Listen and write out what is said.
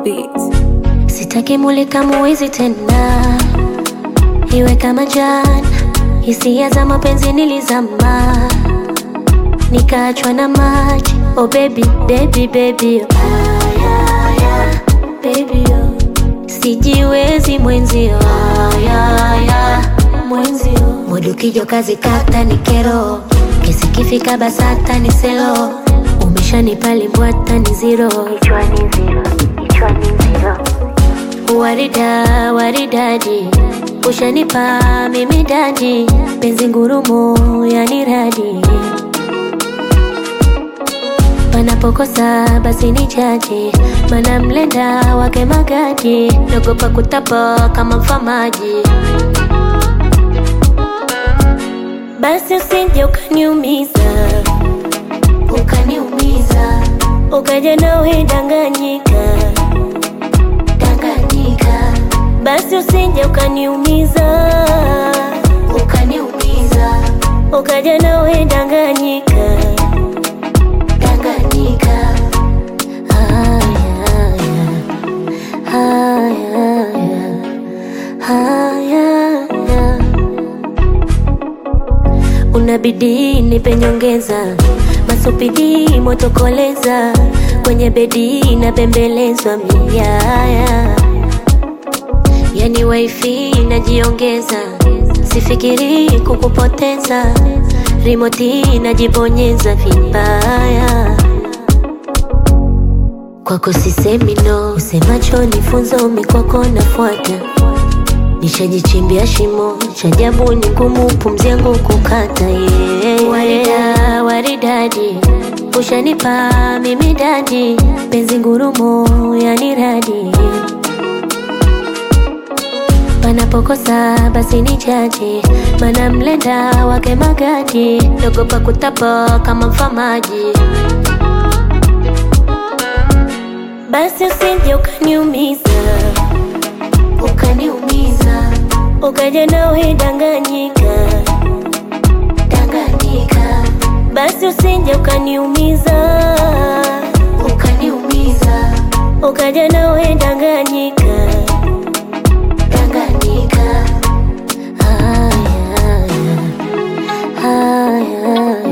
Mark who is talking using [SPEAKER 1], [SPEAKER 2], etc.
[SPEAKER 1] beats.
[SPEAKER 2] Sitaki mulika muwizi tena, iwe kama jana. Hisia za mapenzi nilizama, nikaachwa na maji. Oh baby, baby, baby, oh. Ay, ay, ay, baby, oh. Sijiwezi mwenzio, Ay, ay, ay, mwenzio. Mudu kijo kazi kata ni kero, kesi kifika basata ni selo. Umeshanipa limbwata ni zero, kichwani zero, kichwani zero. Warida, waridadi, ushanipa mimi dadi, penzi ngurumo yani radi. Panapokosa basi ni jaji, mana mlenda wake magadi, naogopa kutapa kama mfamaji. Basi usije ukaniumiza, ukaniumiza, ukaja nawe danganyika Tanganyika. Basi usije ukaniumiza, ukaniumiza, ukaja nawe Tanganyika, Tanganyika. Haya, haya, haya, haya. Unabidi nipe nyongeza, masupidi motokoleza, kwenye bedi napembelezwa miaya, yani wifi najiongeza, sifikiri kukupoteza, rimoti najibonyeza vibaya kwako sisemi no, usemacho ni funzo, mikwako nafuata nishajichimbia shimo cha ajabu, ni ngumu pumzi yangu kukata. Yeah. Warida, waridadi, ushanipa mimi dadi, penzi ngurumo yani radi. Panapokosa basi ni jaji, mana mlenda wake magadi, naogopa kutapa kama mfamaji. Basi usije ukaniumiza ukaniumiza, ukaja nawe danganyika, Tanganyika. Basi usije ukaniumiza, ukaniumiza, ukaja nawe danganyika, Tanganyika. Haya, haya, haya.